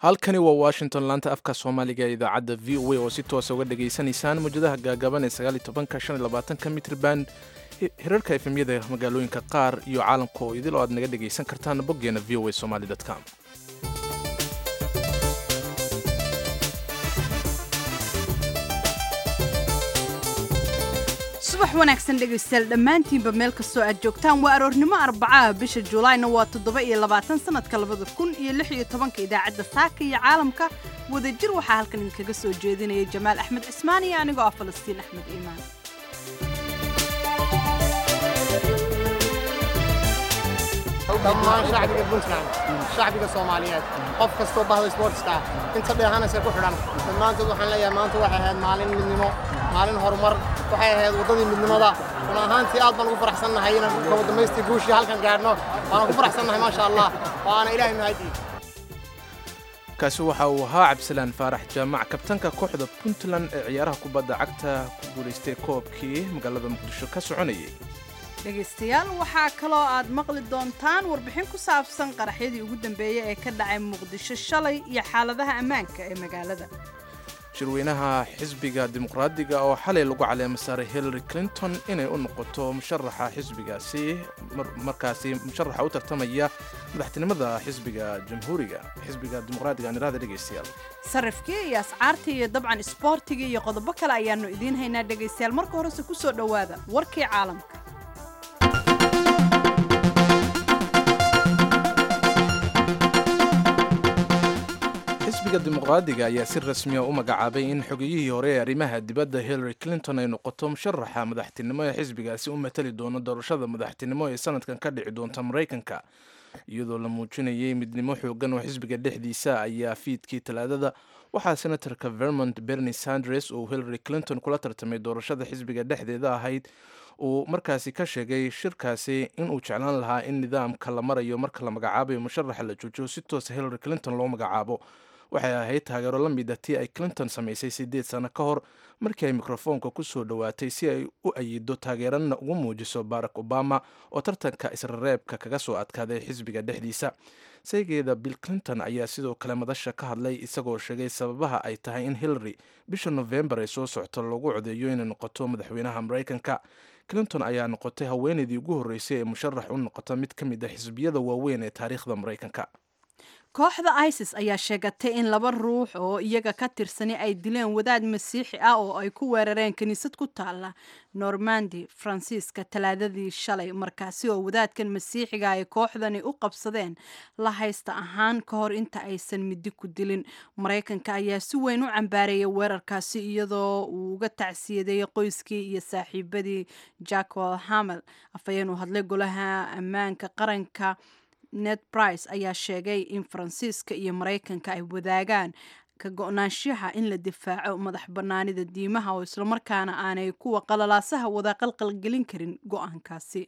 halkani waa washington laanta afka soomaaliga ee idaacadda v o a oo si toosa uga dhagaysanaysaan mawjadaha gaagaaban ee sagaalitobanka shan iyo labaatanka mitrban hirarka efemyada magaalooyinka qaar iyo caalamka oo idil oo aad naga dhagaysan kartaan boggeena v o a somali com subax wanaagsan dhegaystayaal dhammaantiinba meel kastoo aad joogtaan waa aroornimo arbacaha bisha juulaayna waa toddoba iyo labaatan sanadka labada kun iyo lix iyo tobanka idaacadda saaka iyo caalamka wadajir waxaa halkan idinkaga soo jeedinaya jamaal axmed cismaan iyo anigoo ah falastiin axmed iimaan dhammaan shacbiga puntland shacbiga soomaaliyeed qof kastoo bahda sportska ah inta dheehanaysa ku xidhan dhammaantood waxaan leeyahay maanta waxay ahayd maalin midnimo maalin horumar waxay ahayd waddadii midnimada run ahaantii aad baan ugu faraxsannahay inaan kaba damaystii guushii halkan gaadhno waana ku faraxsannahay maasha allah waana ilaahay mahadii kaasi waxa uu ahaa cabdisalaan faarax jaamac kabtanka kooxda puntland ee ciyaaraha kubadda cagta ku guulaystay koobkii magaalada muqdisho ka soconayay dhegaystayaal waxaa kaloo aad maqli doontaan warbixin ku saabsan qaraxyadii ugu dambeeyey ee ka dhacay muqdisho shalay iyo xaaladaha ammaanka ee magaalada shirweynaha xisbiga dimuqraadiga oo xalay lagu caleema saaray hillary clinton inay u noqoto musharaxa xisbigaasi markaasi musharaxa u tartamaya madaxtinimada xisbiga jamhuuriga xisbiga dimuqraadiga aan iraahda dhegaystayaal sarifkii iyo ascaartii iyo dabcan isboortigii iyo qodobo kale ayaannu idiin haynaa dhegaystayaal marka horese ku soo dhowaada warkii caalamka xisbiga dimuqraadiga ayaa si rasmiya u magacaabay in xogiyihii hore ee arrimaha dibadda hillary clinton ay noqoto musharaxa madaxtinimo ee xisbigaasi u matali doono doorashada madaxtinimo ee sanadkan ka dhici doonta maraykanka iyadoo la muujinayay midnimo xoogan oo xisbiga dhexdiisa ayaa fiidkii talaadada waxaa senatarka vermont bernie sanders uu hillary clinton kula tartamay doorashada xisbiga dhexdeeda ahayd uu markaasi ka sheegay shirkaasi inuu jeclaan lahaa in nidaamka la marayo marka la magacaabayo musharaxa la joojiyo si toosa hillary clinton loo magacaabo waxay ahayd taageero la mida tii ay clinton samaysay siddeed sano ka hor markii ay mikrofoonka ku soo dhowaatay si ay u ayido taageerana ugu muujiso barack obama oo tartanka israreebka kaga soo adkaaday xisbiga dhexdiisa saygeeda bill clinton ayaa sidoo kale madasha ka hadlay isagoo sheegay sababaha ay tahay in hillary bisha nofembar ay soo socto lagu codeeyo inay noqoto madaxweynaha maraykanka clinton ayaa noqotay haweenaydii ugu horreysay ee musharax u noqota mid ka mid a xisbiyada waaweyn ee taariikhda maraykanka kooxda isis ayaa sheegatay in laba ruux oo iyaga ka tirsani ay dileen wadaad masiixi ah oo ay ku weerareen kiniisad ku taala normandi faransiiska talaadadii shalay markaasi oo wadaadkan masiixiga ay kooxdani u qabsadeen la haysta ahaan ka hor inta aysan midi ku dilin maraykanka ayaa si weyn u cambaareeyay weerarkaasi iyadoo uu uga tacsiyadeeyey qoyskii iyo saaxiibadii jackwel hamel afhayeen uu hadlay golaha ammaanka qaranka ned brice ayaa sheegay in faransiiska iyo maraykanka ay wadaagaan ka go-naanshaha in la difaaco madax bannaanida diimaha oo islamarkaana aanay kuwa qalalaasaha wada qalqalgelin karin go-aankaasi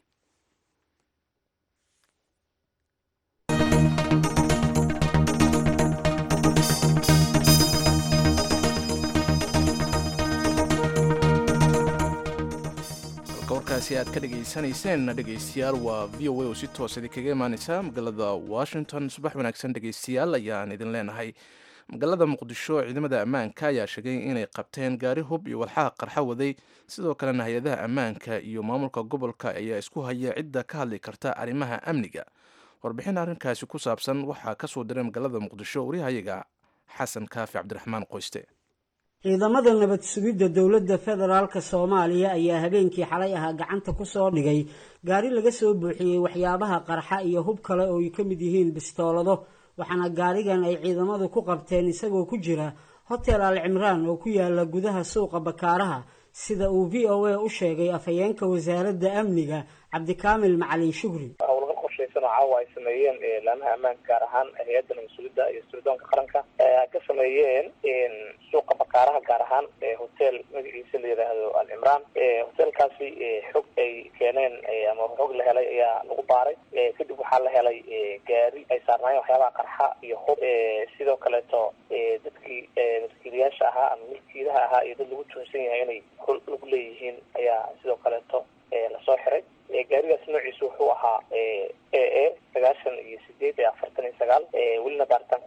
warkaasi aad ka dhegaysanayseen dhegaystayaal waa v o a oo si toos idinkaga imaaneysa magaalada washington subax wanaagsan dhegaystayaal ayaan idin leenahay magaalada muqdisho ciidamada ammaanka ayaa sheegay inay qabteen gaari hub iyo walxaha qarxa waday sidoo kalena hay-adaha ammaanka iyo maamulka gobolka ayaa isku haya cidda ka hadli karta arrimaha amniga warbixin arrinkaasi ku saabsan waxaa ka soo diray magaalada muqdisho waryahayaga xasan kaafi cabdiraxmaan qoyste ciidamada nabad sugidda dowladda federaalk soomaaliya ayaa habeenkii xalay ahaa gacanta ku soo dhigay gaari laga soo buuxiyey waxyaabaha qarxa iyo hub kale oo ay ka mid yihiin bistoolado waxaana gaarigan ay ciidamadu ku qabteen isagoo ku jira hotel al cimraan oo ku yaala gudaha suuqa bakaaraha sida uu v o a u sheegay afhayeenka wasaaradda amniga cabdikaamil macalin shugri howlgal qorshaysan oo caawa ay sameeyeen laamaha ammaanka gaar ahaan hay-adda nabad-sugidda iyo sirdoonka qaranka ay ka sameeyeen suuqa bakaaraha gaar ahaan hotel magaciisa la yidhaahdo al cimraan hotelkaasi xog ay keeneen ama xog la helay ayaa lagu baaray kadib waxaa la helay gaari ay saarnaayeen waxyaabaha qarxa iyo hub sidoo kaleeto dadkii maskiiliyaasha ahaa ama milkiilaha ahaa iyo dad lagu tuhunsan yahay inay hol lagu leeyihiin ayaa sidoo kaleeto lasoo xiray gaarigaas noociisa wuxuu ahaa e e sagaashan iyo sideed iyo afartan iyo sagaal welina baaritaanka u socdaa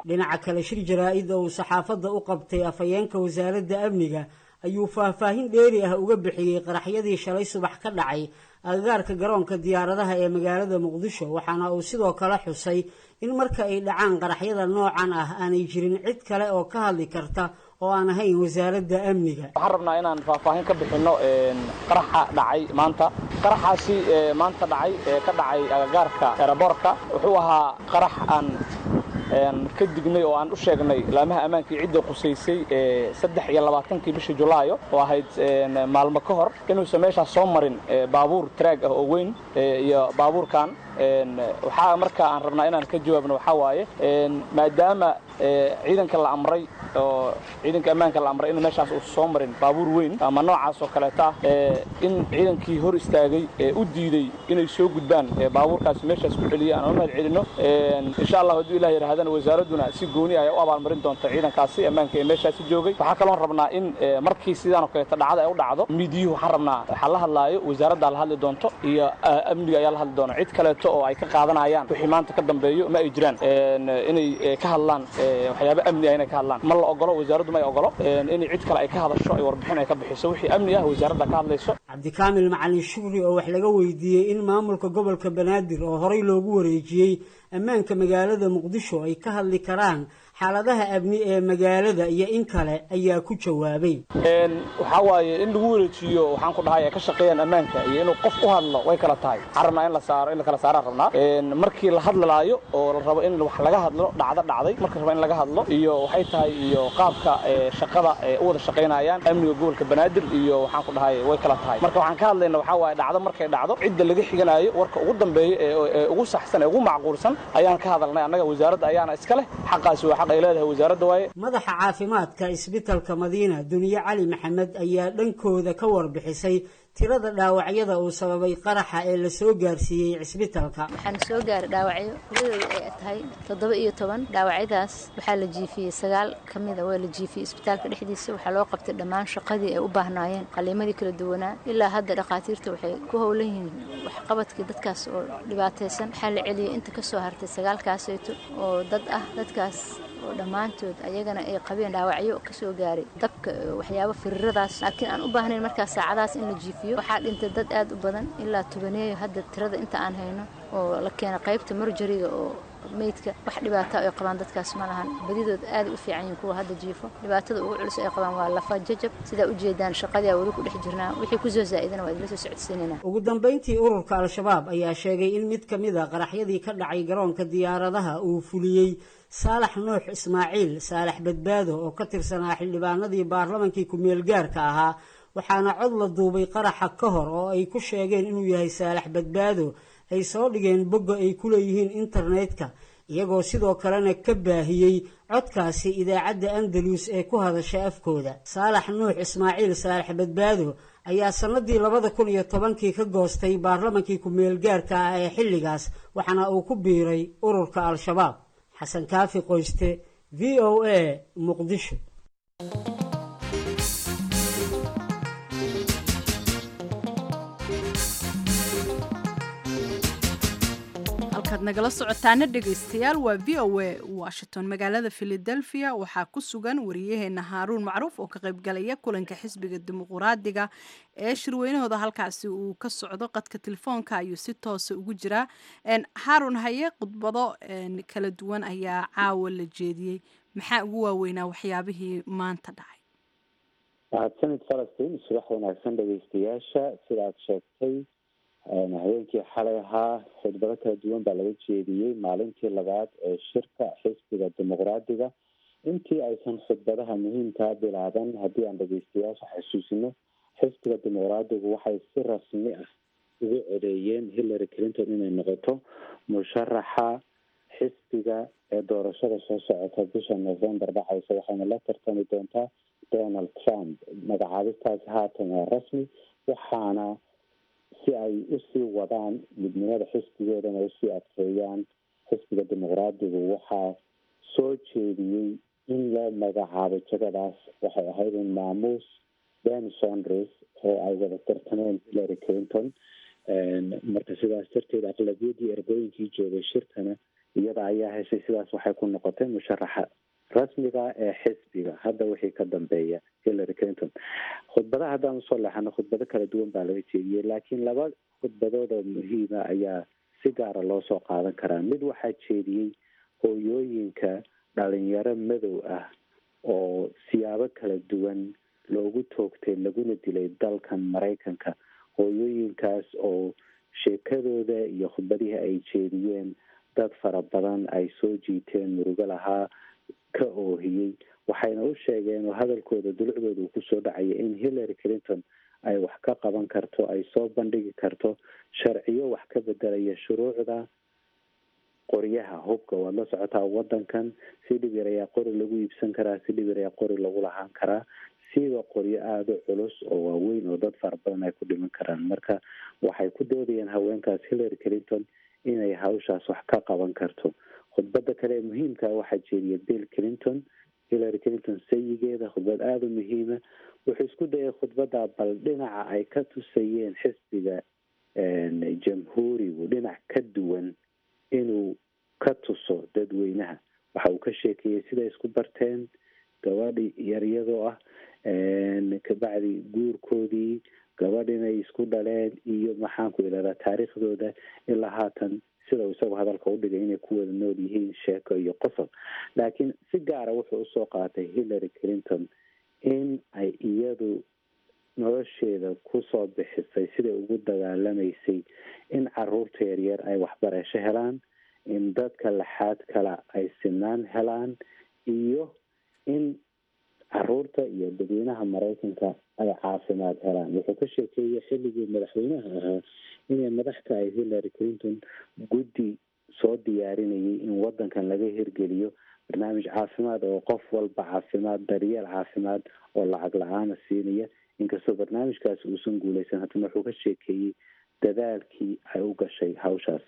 dhinaca kale shir jaraa-id oo uu saxaafadda u qabtay afhayeenka wasaaradda amniga ayuu faahfaahin dheeri ah uga bixiyey qaraxyadii shalay subax ka dhacay agagaarka garoonka diyaaradaha ee magaalada muqdisho waxaana uu sidoo kale xusay in marka ay dhacaan qaraxyada noocan ah aanay jirin cid kale oo ka hadli karta oo aan ahayn wasaaradda amniga waxaan rabnaa inaan faahfaahin ka bixinno qaraxa dhacay maanta qaraxaasi maanta dhacay ee ka dhacay agagaarka eraboorka wuxuu ahaa qarax aan ka dignay oo aan u sheegnay laamaha ammaankii cidda qusaysay ee saddex iyo labaatankii bishii julaayo oo ahayd maalmo ka hor inuusan meeshaas soo marin baabuur traag ah oo weyn iyo baabuurkan waxaa marka aan rabnaa inaan ka jawaabno waxaa waaye maadaama ciidanka la amray oo ciidanka ammaanka la amray in meeshaas uusan soo marin baabuur weyn ama noocaas oo kaleeta in ciidankii hor istaagay u diiday inay soo gudbaan baabuurkaasi meeshaas ku celiyay aan u mahad celinno insha allah hadduu ilah yidhahdana wasaaradduna si gooni ay u abaalmarin doonta ciidankaasi ammaanka ee meeshaasi joogay waxaa kaloon rabnaa in markii sidaan oo kaleeta dhacda ay u dhacdo miidiyuhu waxaan rabnaa waxaa la hadlaayo wasaaraddaa la hadli doonto iyo amniga ayaa la hadli doona cid kaleeto oo ay ka qaadanayaan wixii maanta ka dambeeyo ma ay jiraan inay ka hadlaan waxyaaba amni ah inay ka hadlaan ma la ogolo wasaaraddu ma ay ogolo inay cid kale ay ka hadasho ay warbixin ay ka bixiso wixii amni ah wasaaradda ka hadlayso cabdikaamil macalin shugri oo wax laga weydiiyey in maamulka gobolka banaadir oo horey loogu wareejiyey ammaanka magaalada muqdisho ay ka hadli karaan xaaladaha amni ee magaalada iyo in kale ayaa ku jawaabay waxaa waaye in lagu wareejiyo waxaan ku dhahay ay ka shaqeeyaan ammaanka iyo inuu qof u hadlo way kala tahay waxaan rabnaa in la saaro in la kala saaraan rabnaa markii la hadlalaayo oo la rabo in wax laga hadlo dhacdo dhacday marka rabo in laga hadlo iyo waxay tahay iyo qaabka shaqada ee u wada shaqaynayaan amniga gobolka banaadir iyo waxaan ku dhahay way kala tahay marka waxaan ka hadlayna waxaa waaye dhacdo markay dhacdo cidda laga xiganayo warka ugu dambeeya ee ugu saxsan ee ugu macquulsan ayaan ka hadalnay annaga wasaaradda ayaana iska leh xaqaasi waa xaq ay leedahay wasaaradda waaye madaxa caafimaadka isbitalka madiina duniye cali maxamed ayaa dhankooda ka warbixisay tirada dhaawacyada uu sababay qaraxa ee la soo gaarsiiyey cisbitalka waxaana soo gaaray dhaawacyo tiradooda ay tahay toddoba iyo toban dhaawacyadaas waxaa la jiifiyey sagaal ka mida waa la jiifiyey isbitaalka dhexdiisa waxaa loo qabtay dhammaan shaqadii ay u baahnaayeen qaliimadii kala duwanaa ilaa hadda dhakhaatiirta waxay ku howlan yihiin waxqabadkii dadkaas oo dhibaataysan waxaa la celiyey inta ka soo hartay sagaalkaaseyto oo dad ah dadkaas oo dhammaantood ayagana ay qabeen dhaawacyo kasoo gaaray dabka waxyaabo firiradaas laakiin aan u baahnayn markaas saacadaas in la jiifiyo waxaa dhintay dad aad u badan ilaa tobaneeyo hadda tirada inta aan hayno oo la keena qaybta marjariga oo meydka wax dhibaata ay qabaan dadkaas ma lahan badidood aad u fiican yihiin kuwa hadda jiifo dhibaatada ugu culus ay qabaan waa lafa jajab sidaa ujeedaan shaqadii aa weli ku dhex jirnaa wixii kusoo zaa'idana waa idila soo socodsiinayna ugu dambayntii ururka al-shabaab ayaa sheegay in mid ka mid a qaraxyadii ka dhacay garoonka diyaaradaha uu fuliyey saalax nuux ismaaciil saalax badbaado oo ka tirsanaa xildhibaanadii baarlamankii ku-meel gaarka ahaa waxaana cod la duubay qaraxa ka hor oo ay ku sheegeen inuu yahay saalax badbaado ay soo dhigeen bogga ay ku leeyihiin internetka iyagoo sidoo kalena ka baahiyey codkaasi idaacadda andalus ee ku hadasha afkooda saalax nuux ismaaciil saalax badbaado ayaa sannadii labada kun iyo tobankii ka goostay baarlamankii ku-meel gaarka ah ee xilligaas waxaana uu ku biiray ururka al-shabaab xasan kaafi qoyste v o a muqdisho halkaad nagala socotaana dhegaystayaal waa v o a washington magaalada philadelphia waxaa ku sugan wariyaheena haaruun macruuf oo ka qaybgalaya kulanka xisbiga dimuquraadiga ee shirweynahooda halkaasi uu ka socdo qadka telefoonka ayuu si toosa ugu jiraa haaruun haye khudbado kala duwan ayaa caawa la jeediyey maxaa ugu waaweynaa waxyaabihii maanta dhacay mahadsanid falastiin subax wanaagsan dhegeystayaasha sidaad sheegtay habeenkii xalay ahaa khudbado kala duwan baa laga jeediyey maalintii labaad ee shirka xisbiga dimuqraadiga intii aysan khudbadaha muhiimkaa bilaaban haddii aan dhegeystayaasha xasuusino xisbiga dimuqraadigu waxay si rasmi ah ugu codeeyeen hillary clinton inay noqoto musharaxa xisbiga ee doorashada soo socota bisha november dhacaysa waxayna la tartami doontaa donald trump magacaabistaasi haatan waa rasmi waxaana si ay usii wadaan midnimada xisbigoodana usii adkeeyaan xisbiga dimuqraadigu waxaa soo jeediyey in loo magacaabo jagadaas waxay ahayd in maamuus ben sondres oo ay wada tartameen hillary clinton marka sidaas darteed aqlabiyadii ergooyinkii joogay shirkana iyada ayaa heshay sidaas waxay ku noqotay musharaxa rasmiga ee xisbiga hadda wixii ka dambeeya hillary clinton khudbadaha haddaan usoo leexano khudbado kala duwan baa laga jeediyey laakiin laba khudbadood oo muhiima ayaa si gaara loo soo qaadan karaa mid waxaa jeediyey hooyooyinka dhalinyaro madow ah oo siyaabo kala duwan loogu toogtay laguna dilay dalkan maraykanka hooyooyinkaas oo sheekadooda iyo khudbadihii ay jeediyeen dad fara badan ay soo jiiteen murugo lahaa ka oohiyey waxayna u sheegeen oo hadalkooda dulucdooda uu kusoo dhacaya in hillary clinton ay wax ka qaban karto ay soo bandhigi karto sharciyo wax ka bedelaya shuruucda qoryaha hubka waad la socotaa wadankan si dhib yar ayaa qori lagu iibsan karaa si dhib yar ayaa qori lagu lahaan karaa siiba qoryo aada u culus oo waaweyn oo dad fara badan ay ku dhiman karaan marka waxay ku doodayeen haweenkaas hillary clinton inay hawshaas wax ka qaban karto khudbada kale ee muhiimka waxaa jeediya bill clinton hillary clinton sayigeeda khudbad aada u muhiima wuxuu isku dayay khudbada bal dhinaca ay ka tusayeen xisbiga jamhuurigu dhinac ka duwan inuu ka tuso dadweynaha waxa uu ka sheekeeyey siday isku barteen gabadhi yaryadoo ah kabacdi guurkoodii gabadh inay isku dhaleen iyo maxaanku idhahdaa taariikhdooda ilaa haatan sida uu isagu hadalka u dhigay inay ku wada nool yihiin sheeko iyo qosol laakiin si gaara wuxuu usoo qaatay hillary clinton in ay iyadu nolosheeda kusoo bixisay siday ugu dagaalamaysay in caruurta yaryar ay waxbarasho helaan in dadka laxaad kala ay sinaan helaan iyo in caruurta iyo dadweynaha maraykanka ay caafimaad helaan wuxuu ka sheekeeyey xilligii madaxweynaha ahaa inay madax tahay hillary clinton guddi soo diyaarinayay in wadankan laga hirgeliyo barnaamij caafimaad oo qof walba caafimaad daryeel caafimaad oo lacag la-aana siinaya inkastoo barnaamijkaas uusan guuleysan haddana wuxuu ka sheekeeyey dadaalkii ay u gashay hawshaas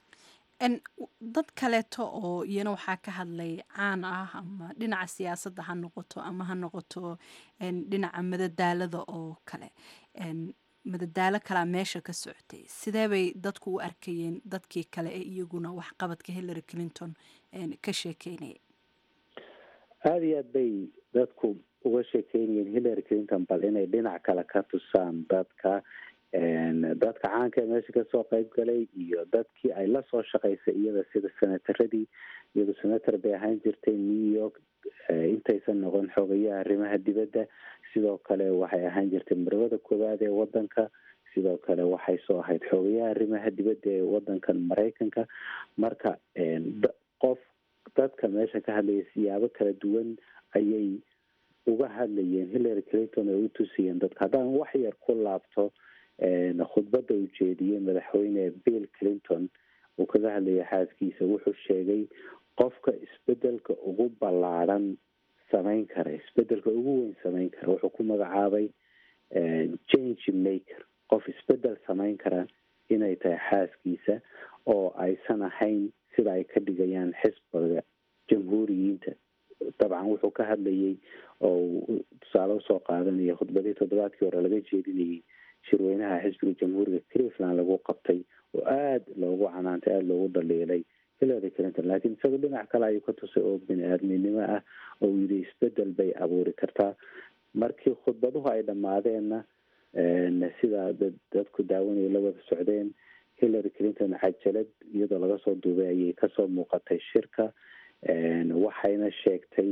dad kaleeto oo iyana waxaa ka hadlay caan ah ama dhinaca siyaasadda ha noqoto ama ha noqoto dhinaca madadaalada oo kale madadaalo kalaa meesha ka socotay sidee bay dadku u arkayeen dadkii kale ee iyaguna waxqabadka hillary clinton ka sheekeynaya aada iyo aad bay dadku uga sheekeynayeen hillary clinton bal inay dhinac kale ka tusaan dadka dadka caanka ee meesha kasoo qeyb galay iyo dadkii ay lasoo shaqaysay iyada sida senataradii iyadu senator bay ahaan jirtay new york intaysan noqon xogayaha arrimaha dibadda sidoo kale waxay ahaan jirtay marwada koowaad ee wadanka sidoo kale waxay soo ahayd xogayaha arrimaha dibadda ee wadankan maraykanka marka qof dadka meesha ka hadlaya siyaabo kala duwan ayay uga hadlayeen hillary clinton ay u tusiyeen dadka haddaan wax yar ku laabto khudbadda uu jeediyey madaxweyne bill clinton uu kaga hadlayay xaaskiisa wuxuu sheegay qofka isbedelka ugu ballaadhan samayn kara isbedelka ugu weyn samayn kara wuxuu ku magacaabay change maker qof isbedel samayn kara inay tahay xaaskiisa oo aysan ahayn sida ay ka dhigayaan xisbiga jamhuuriyiinta dabcan wuxuu ka hadlayay oo tusaale usoo qaadanaya khudbadii toddobaadkii hore laga jeedinayay shirweynaha xisbiga jamhuuriga cleveland lagu qabtay oo aada loogu canaantay aada loogu dhaliilay hillary clinton laakiin isaga dhinac kale ayuu ka tusay oo bini aadminimo ah oo uu yidhi isbedel bay abuuri kartaa markii khudbaduhu ay dhammaadeenna sidaa dadku daawanaya la wada socdeen hillary clinton cajalad iyadoo laga soo duubay ayay kasoo muuqatay shirka waxayna sheegtay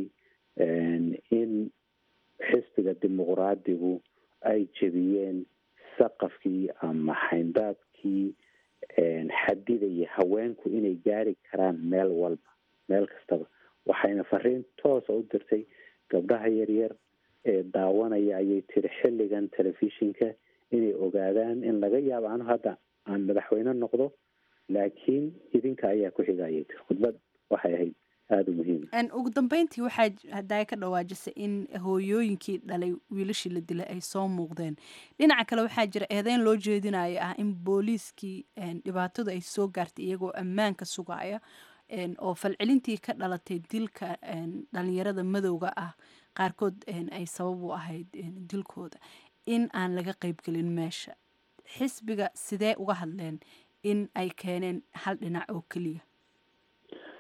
in xisbiga dimuqraadigu ay jebiyeen saqafkii ama xayndaabkii xadidaya haweenku inay gaari karaan meel walba meel kastaba waxayna fariin toosa u dirtay gabdhaha yaryar ee daawanaya ayay tiri xilligan telefishinka inay ogaadaan in laga yaabo anu hadda aan madaxweyne noqdo laakiin idinka ayaa ku xiga ayay tiri khudbad waxay ahayd aada u muhiim ugu dambeyntii waxaa hadaa ka dhawaajisay in hooyooyinkii dhalay wiilashii la dilay ay soo muuqdeen dhinaca kale waxaa jira eedeyn loo jeedinayo ah in booliiskii dhibaatadu ay soo gaartay iyagoo ammaanka sugaya oo falcelintii ka dhalatay dilka dhalinyarada madowga ah qaarkood ay sabab u ahayd dilkooda in aan laga qeybgelin meesha xisbiga sidee uga hadleen in ay keeneen hal dhinac oo keliya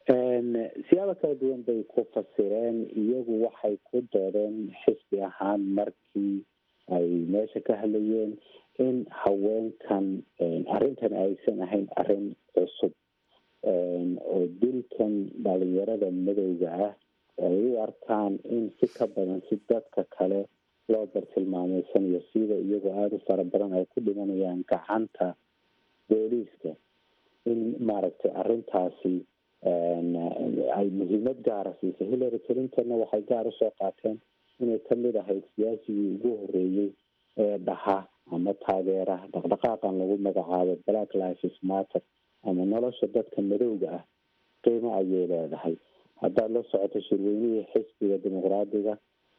siyaabo kala duwan bay ku fasireen iyagu waxay ku doodeen xisbi ahaan markii ay meesha ka hadlayeen in haweenkan arrintan aysan ahayn arrin cusub oo dilkan dhalinyarada madowga ah ay u arkaan in si ka badan si dadka kale loo bartilmaameysanayo sida iyagoo aada u fara badan ay ku dhimanayaan gacanta booliiska in maaragtay arrintaasi ay muhiimad gaara siisay hillary clintonna waxay gaar usoo qaateen inay kamid ahayd siyaasigii ugu horeeyey ee dhaha ama taageera dhaqdhaqaaqan lagu magacaabo black lives matter ama nolosha dadka madowga ah qiimo ayay leedahay haddaad la socoto shirweynihii xisbiga dimuqraadiga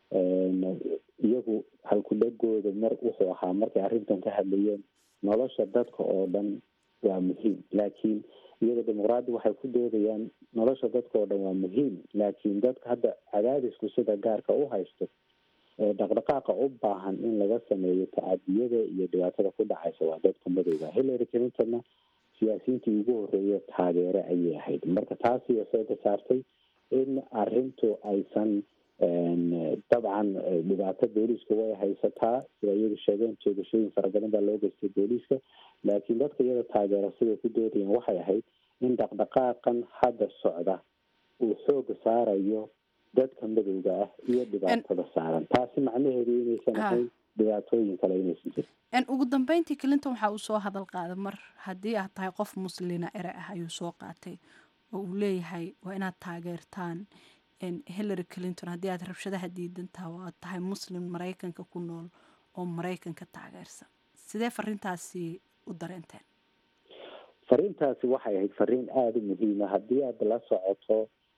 iyagu halkudhegooda mar wuxuu ahaa markay arrintan ka hadlayeen nolosha dadka oo dhan waa muhiim laakiin iyaga dimuqraadi waxay ku doodayaan nolosha dadka oo dhan waa muhiim laakiin dadka hadda cadaadisku sida gaarka u haysto ee dhaqdhaqaaqa u baahan in laga sameeyo tacadiyada iyo dhibaatada ku dhacaysa waa dadka madowga hillary clintonna siyaasiyiintii ugu horeeya taageere ayay ahayd marka taasi waxay ka saartay in arrintu aysan dabcan dhibaato booliiska way haysataa sida iyadu sheegeen jeegashooyin fara badan baa loo geystay booliiska laakiin dadka iyada taageera siday ku doodayeen waxay ahayd in dhaqdhaqaaqan hadda socda uu xooga saarayo dadka madowga ah iyo dhibaatada saaran taasi macnaheedu inaysan ahayn dhibaatooyin kale inaysan jirin ugu dambeyntii clinton waxaa uu soo hadal qaaday mar haddii aad tahay qof muslina ere ah ayuu soo qaatay oo uu leeyahay waa inaad taageertaan hillary clinton haddii aad rabshadaha diidantaha oo aad tahay muslim maraykanka ku nool oo maraykanka taageersan sidee fariintaasi u dareenteen fariintaasi waxay ahayd fariin aada u muhiima haddii aad la socoto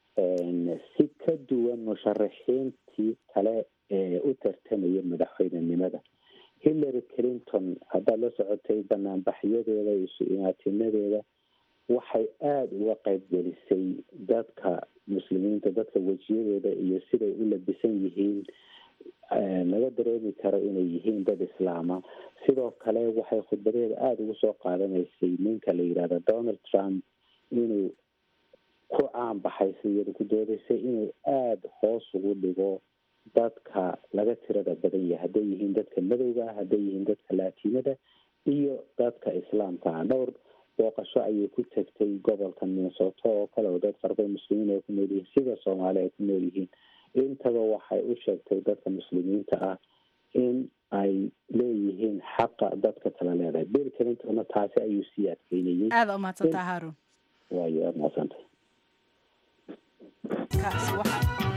si ka duwan musharaxiintii kale ee u tartamaya madaxweynenimada hillary clinton haddaad la socotay banaanbaxyadeeda isu imaatinadeeda waxay aada uga qaybgelisay dadka muslimiinta dadka wejiyadooda iyo siday u labisan yihiin laga dareemi karo inay yihiin dad islaama sidoo kale waxay khudbadeeda aada ugu soo qaadanaysay ninka la yidhahdo donald trump inuu ku caan baxay siyada ku doodaysay inuu aada hoos ugu dhigo dadka laga tirada badan yahay hadday yihiin dadka madowga ah hadday yihiin dadka laatinada iyo dadka islaamka ah dhowr booqasho ayay ku tagtay gobolka minnesota oo kale oo dad farba muslimiin ay ku nool yihiin sida soomaali ay ku nool yihiin intaba waxay u sheegtay dadka muslimiinta ah in ay leeyihiin xaqa dadka kala leedahay bill clintonna taasi ayuu sii adkeynayay aada umahadsantaa haarun waayo aada mahadsantay kaasi waxa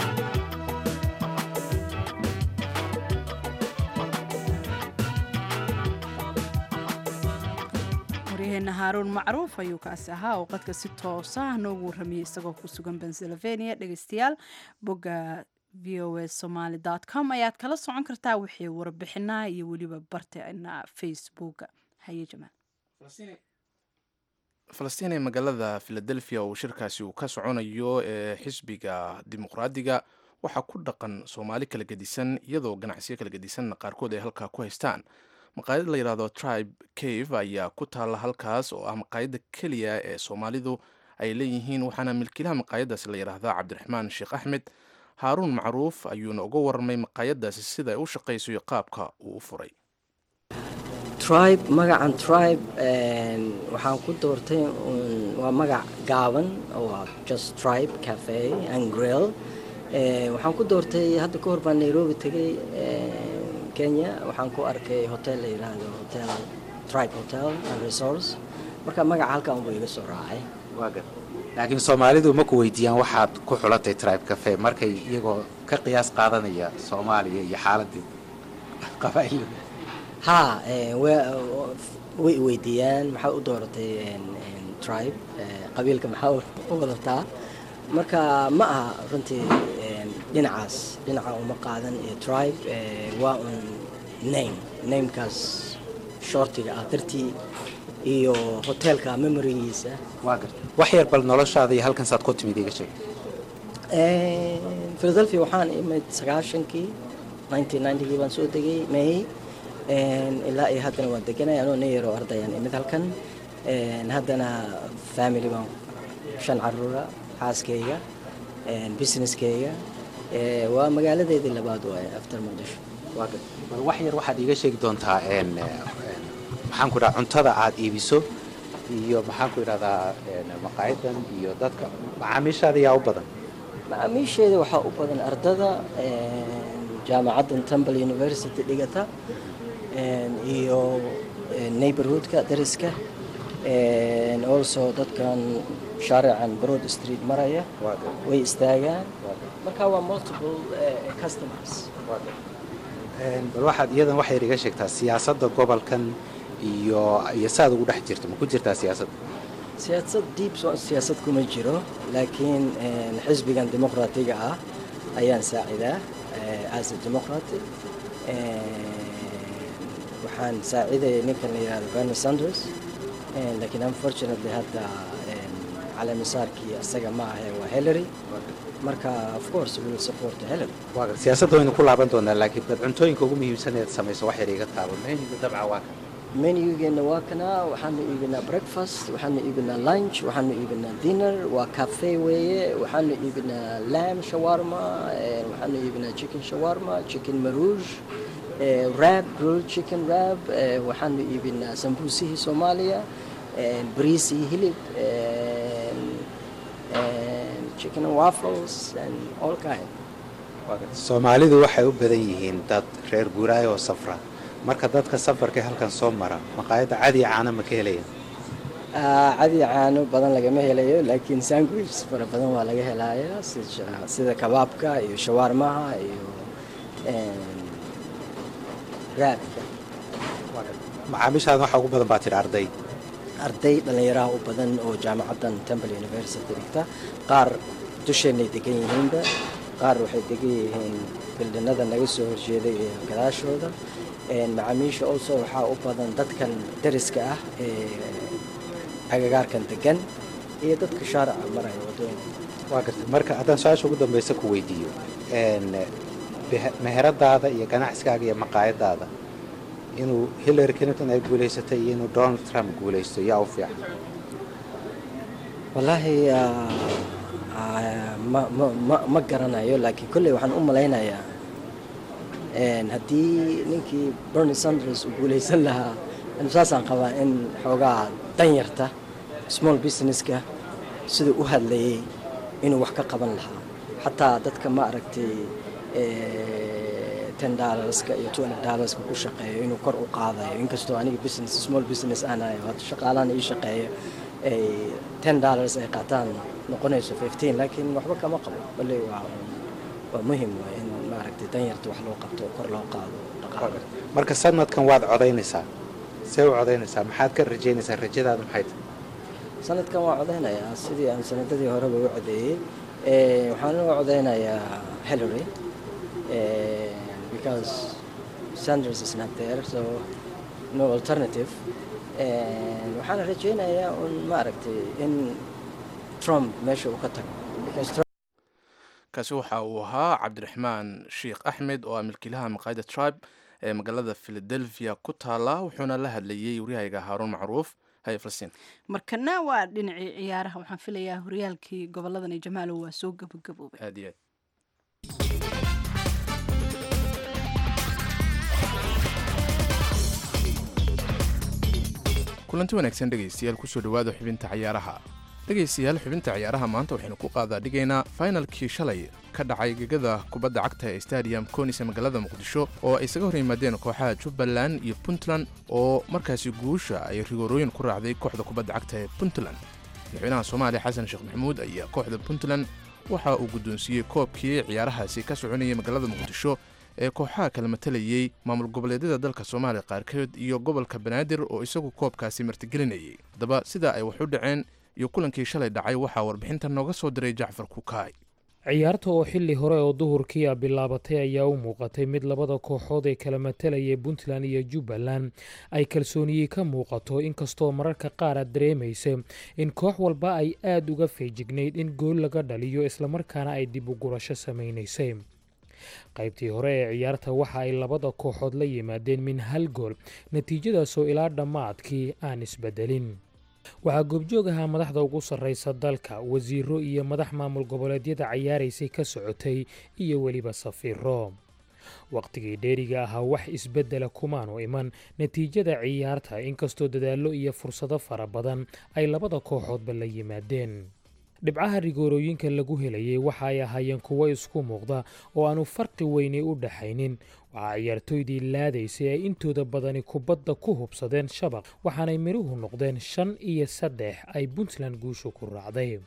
waryaheena haaruun macruuf ayuu kaasi ahaa oo qadka si toosa noogu warramiyey isagoo ku sugan pennsylvania dhegeystayaal bogga v o a somaly com ayaad kala socon kartaa wixii warbixinaha iyo weliba barteena facebooka haye jamaal falastiin ee magaalada philadelphia uu shirkaasi uu ka soconayo ee xisbiga dimuqraadiga waxaa ku dhaqan soomaali kala gedisan iyadoo ganacsiyo kala gedisanna qaarkood ay halkaa ku haystaan maqaayad la yidhaahdo tribe cave ayaa ku taalla halkaas oo ah maqaayadda keliya ee soomaalidu ay leeyihiin waxaana milkiilaha maqaayadaasi la yidhaahdaa cabdiraxmaan sheekh axmed haaruun macruuf ayuuna uga warramay maqaayadaasi sida ay u shaqayso iyo qaabka uu u furay tribe magacan tribe waxaan ku doortay waa magac gaaban oo just tribe cafe and grill waxaan ku doortay hadda ka hor baan nairobi tegay kenya waxaan ku arkay hotel la yidhaahdo hotel tribe hotel and resource marka magaca halkan unbuu iga soo raacay laakiin soomaalidu ma ku weydiiyaan waxaad ku xulatay tribe cafe markay iyagoo ka qiyaas qaadanaya soomaaliya iyo xaaladii qabaa'ilada ha way weydiiyaan maxaa u dooratay tribe qabiilka maxaa u wadataa marka ma aha runtii dhinacaas dhinaca uma qaadan ee tribe waa un name namekaas shortiga ah dartii iyo hoteelka memorigiisa waa garta wax yar bal noloshaada iyo halkan saad ku timid iga sheeg philadelphia waxaan imid sagaashankii nineteen ninetygii baan soo degay may ilaa iyo haddana waan deganay anoo nin yaroo ardayaan imid halkan haddana family baan shan caruura xaaskayga businesskayga waa magaaladeedii labaad waaye after muqdisho bal wax yar waxaad iiga sheegi doontaa maxaan ku idhaha cuntada aad iibiso iyo maxaan ku idhahdaa maqaayadan iyo dadka macaamiishaada yaa u badan macaamiisheeda waxaa u badan ardada jaamacaddan temple university dhigata iyo neighborhoodka dariska also dadkan shaarican broad street maraya way istaagaan marka waa multiple customers bal waxaad iyadan wax yar iga sheegtaa siyaasadda gobolkan iyo iyo saad ugu dhex jirto ma ku jirtaa siyaasadda siyaasad deep siyaasad kuma jiro laakiin xisbigan dimuqraatiga ah ayaan saacidaa as a democratic waxaan saacidaya ninkan la yihahdo bernie sanders laakiin unfortunately hadda caleemisaarkii isaga ma ahe waa hillary marka of course will support hillary siyaasadda waynu ku laaban doonaa laakiin bad cuntooyinka ugu muhiimsan eed samayso wax yar iga taabo menuga dabca waa kan menugeena waa kanaa waxaanu iibinaa breakfast waxaanu iibinaa lunch waxaanu iibinaa dinner waa cafe weeye waxaanu iibinaa lamb shawarma waxaanu iibinaa chicken shawarma chicken marouge rab grilled chicken rab waxaanu iibinaa sambuusihii soomaaliya bariis iyo hilib chicken and waffles and all kind soomaalidu waxay u badan yihiin dad reer guuraayo oo safra marka dadka safarka halkan soo mara maqaayadda cadiya caano ma ka helayaan cadi caano badan lagama helayo laakiin sandwich fara badan waa laga helayaa sida kabaabka iyo shawaarmaha iyo raabka macaamiishaada waxaa ugu badan baa tidhi arday arday dhallinyaraha u badan oo jaamacaddan temple university dhigta qaar dusheenay degan yihiinba qaar waxay degan yihiin bildhinada naga soo horjeeday ee gadaashooda macaamiisha also waxaa u badan dadkan dariska ah ee agagaarkan degan iyo dadka shaarica maraya wadooyinka waa gartay marka haddaan su-aasha ugu dambaysa ku weydiiyo meheradaada iyo ganacsigaaga iyo maqaayadaada inuu hillary clinton ay guulaysatay iyo inuu donald trump guulaysto yaa u fiican wallaahi ma garanayo laakiin kolley waxaan u malaynayaa haddii ninkii bernie sanders uu guulaysan lahaa saasaan qabaa in xoogaa danyarta small businesska siduu u hadlayay inuu wax ka qaban lahaa xataa dadka ma aragtay ten dollarska iyo twenty dollarska ku shaqeeyo inuu kor u qaadayo inkastoo aniga business small business aanayo hadda shaqaalahan ii shaqeeyo ay ten dollars ay qaataan noqonayso fifteen laakiin waxba kama qabo bale waa waa muhim waay in maaragtay danyarta wax loo qabto kor loo qaado dhaqaale marka sanadkan waad codaynaysaa see u codaynaysaa maxaad ka rajaynaysaa rajadaada maxay tahay sanadkan waa codaynayaa sidii aan sanadadii horeba u codeeyey waxaan u codaynayaa hillary because Sanders is not there so no alternative waxaana rajaynayaa un maaragtay in Trump meesha uu ka tago because kaasi waxa uu ahaa cabdiraxmaan sheekh axmed oo ah milkiilaha maqaayadda tribe ee magaalada philadelphia ku taala wuxuuna la hadlayey waryahayga haaruun macruuf haye falastiin markana waa dhinacii ciyaaraha waxaan filayaa horyaalkii goboladani jamaalow waa soo gabagaboobay aad iyo aad kulanti wanaagsan dhegaystayaal kusoo dhowaada xubinta cayaaraha dhegaystayaal xubinta ciyaaraha maanta waxaynu ku qaadaa dhigaynaa fainalkii shalay ka dhacay gegada kubadda cagta ee stadium conis ee magaalada muqdisho oo ay isaga hor yimaadeen kooxaha jubbaland iyo puntland oo markaasi guusha ay rigoorooyin ku raacday kooxda kubadda cagta ee puntland madaxweynaha soomaaliya xasan sheekh maxamuud ayaa kooxda puntland waxa uu guddoonsiiyey koobkii ciyaarahaasi ka soconayay magaalada muqdisho ee kooxaha kala matalayey maamul goboleedyada dalka soomaaliya qaarkood iyo gobolka banaadir oo isagu koobkaasi martigelinayay haddaba sida ay wax u dhaceen iyo kulankii shalay dhacay waxaa warbixinta nooga soo diray jacfar kukaay ciyaarta oo xilli hore oo duhurkii a bilaabatay ayaa u muuqatay mid labada kooxood ee kala matalayay puntland iyo jubbaland ay kalsooniyey ka muuqato inkastoo mararka qaar aad dareemaysa in koox walba ay aada uga feejignayd in gool laga dhaliyo islamarkaana ay dib u gurasho samaynaysay qaybtii hore ee ciyaarta waxa ay labada kooxood la yimaadeen min hal gool natiijadaasoo ilaa dhammaadkii aan isbedelin waxaa goobjoog ahaa madaxda ugu sarraysa dalka wasiiro iyo madax maamul goboleedyada cayaaraysay ka socotay iyo weliba safiiro wakhtigii dheeriga ahaa wax isbeddela kumaanu iman natiijada ciyaarta inkastoo dadaallo iyo fursado fara badan ay labada kooxoodba la yimaadeen dhibcaha rigoorooyinka lagu helayay waxa ay ahaayeen kuwo isku muuqda oo aanu farqi weyni u dhaxaynin waxaa ciyaartooydii laadaysay ay intooda badani kubadda ku hubsadeen shabaq waxaanay midhuhu noqdeen shan iyo saddex ay puntland guushu ku raacday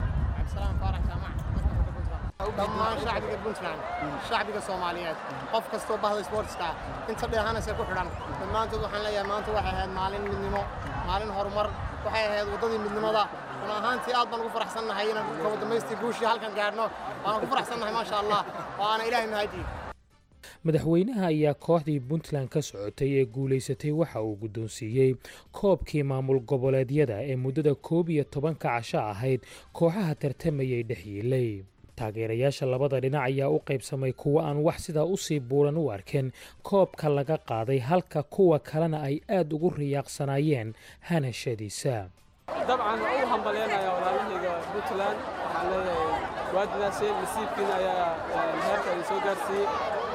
dhammaan shacbiga puntland shacbiga soomaaliyeed qof kastoo bahda sportska inta dheehanaysa ku xidhan dhammaantood waxaan leeyahay maanta waxay ahayd maalin midnimo maalin horumar waxay ahayd waddadii midnimada run ahaantii aad baan ugu faraxsannahay inaan kaba damaystii guushii halkan gaadhno waana ku faraxsannahay maasha allah oo aana ilaahay mahadii madaxweynaha ayaa kooxdii puntland ka socotay ee guulaysatay waxa uu guddoonsiiyey koobkii maamul goboleedyada ee muddada koob iyo tobanka casho ahayd kooxaha tartamayay dhex yiilay taageerayaasha labada dhinac ayaa u qaybsamay kuwo aan wax sidaa usii buuran u arkeen koobka laga qaaday halka kuwa kalena ay aad ugu riyaaqsanaayeen hanashadiisa dabcan waan u hambaleynayaa walaalahayga puntland waxaan leeyahay waadinaaseen nasiibkiina ayaa heerka idin soo gaarsiiyey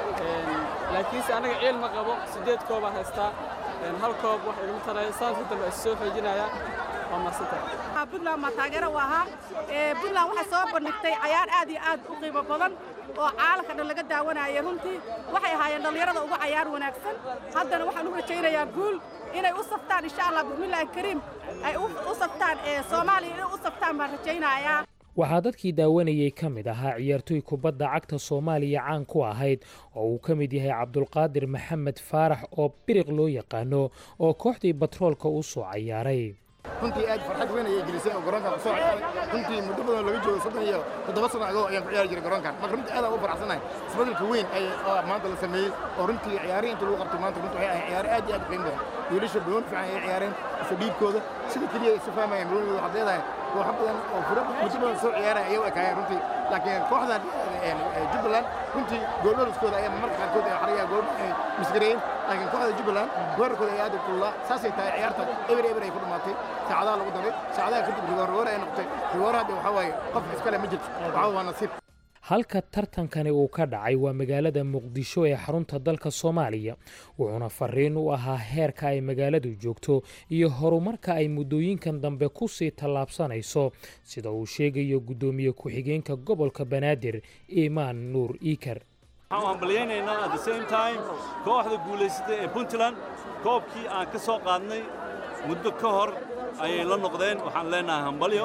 laakiinse annaga ciil ma qabo siddeed koobaan haystaa hal koob wax igama taraya saanka dambe is soo xoojinaya waa maasanta puntland maa taageero u ahaa puntland waxay soo bandhigtay cayaar aad iyo aad u qiimo badan oo caalamka dhan laga daawanayay runtii waxay ahaayeen dhallinyarada ugu cayaar wanaagsan haddana waxaan u rajaynayaa guul inay u saftaan insha allah bismillaahi kariim ay u saftaan soomaaliya inay u saftaan baan rajaynayaa waxaa dadkii daawanayey ka mid ahaa ciyaartooy kubadda cagta soomaaliya caan ku ahayd oo uu ka mid yahay cabdulqaadir maxamed faarax oo biriq loo yaqaano oo kooxdii batroolka u soo cayaaray runtii aad farxad weyn ayay gelisay oo garoonkan kusoo ciyaaray runtii muddo badan laga joogo soddon iyo toddoba sano ago ayaan ku ciyaari jiray garoonkan marka runtii aad aan u faraxsanahay isbeddelka weyn ay maanta la sameeyey oo runtii ciyaarihi inta lagu qabtay maanta runtii waxay ahayd ciyaaro aad iyo aad u qiimo badan wiilasha badoon fiican ayay ciyaareen isa dhiibkooda sida keliya isu fahmayeen badoonigooda waxaad leedahay kooxo badan oo furo muddo badan soo ciyaaraya ayay u ekaayeen runtii laakiin kooxdan jubbaland runtii goololiskooda ayaa marmarka qaarkood ay xariyaa gool ay misgareeyeen laakiin kooxda jubbaland weerarkooda ayaa aad u kululaa saasay tahay ciyaarta eber eber ay ku dhammaatay saacadaha lagu daray saacadaha kadib rigoor rigoor ay noqotay rigoor hadda waxaa waaye qof iskale ma jirto waxaa waa nasiib halka tartankani uu ka dhacay waa magaalada muqdisho ee xarunta dalka soomaaliya wuxuuna fariin u ahaa heerka ay magaaladu joogto iyo horumarka ay muddooyinkan dambe ku sii tallaabsanayso sida uu sheegayo guddoomiye ku-xigeenka gobolka banaadir imaan nuur iikar waxaan hambalyaynaynaa at the same time kooxda guulaysatay ee puntland koobkii aan ka soo qaadnay muddo ka hor ayay la noqdeen waxaan leenahay hambalyo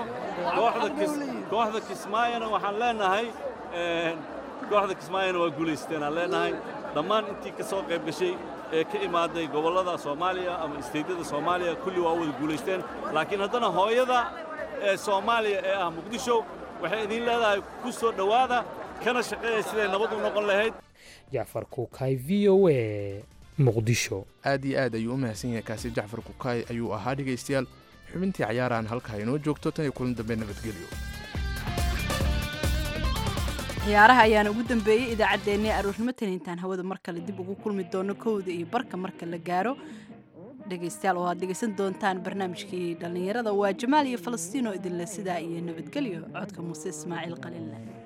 kooxda kismaayona waxaan leenahay kooxda kismaayona waa guulaysteen aan leenahay dhammaan intii ka soo qayb gashay ee ka imaaday gobollada soomaaliya ama isteydyada soomaaliya kulli waa wada guulaysteen laakiin haddana hooyada ee soomaaliya ee ah muqdisho waxay idiin leedahay ku soo dhowaada kana shaqeeya siday nabad u noqon lahayd jacfar kuukay v o a muqdisho aad iyo aad ayuu u mahadsan yahay kaasi jacfar kukaay ayuu ahaa dhegaystayaal xubintii cayaarahan halkaa inoo joogto tan iyo kulan dambe nabadgelyo ciyaaraha ayaana ugu dambeeyey idaacaddeenii aroornimo tan intaan hawada mar kale dib ugu kulmi doono kowda iyo barka marka la gaaro dhegaystayaal oo aad dhegaysan doontaan barnaamijkii dhallinyarada waa jamaal iyo falastiino idinle sidaa iyo nabadgelyo codka muuse ismaaciil qaliinleh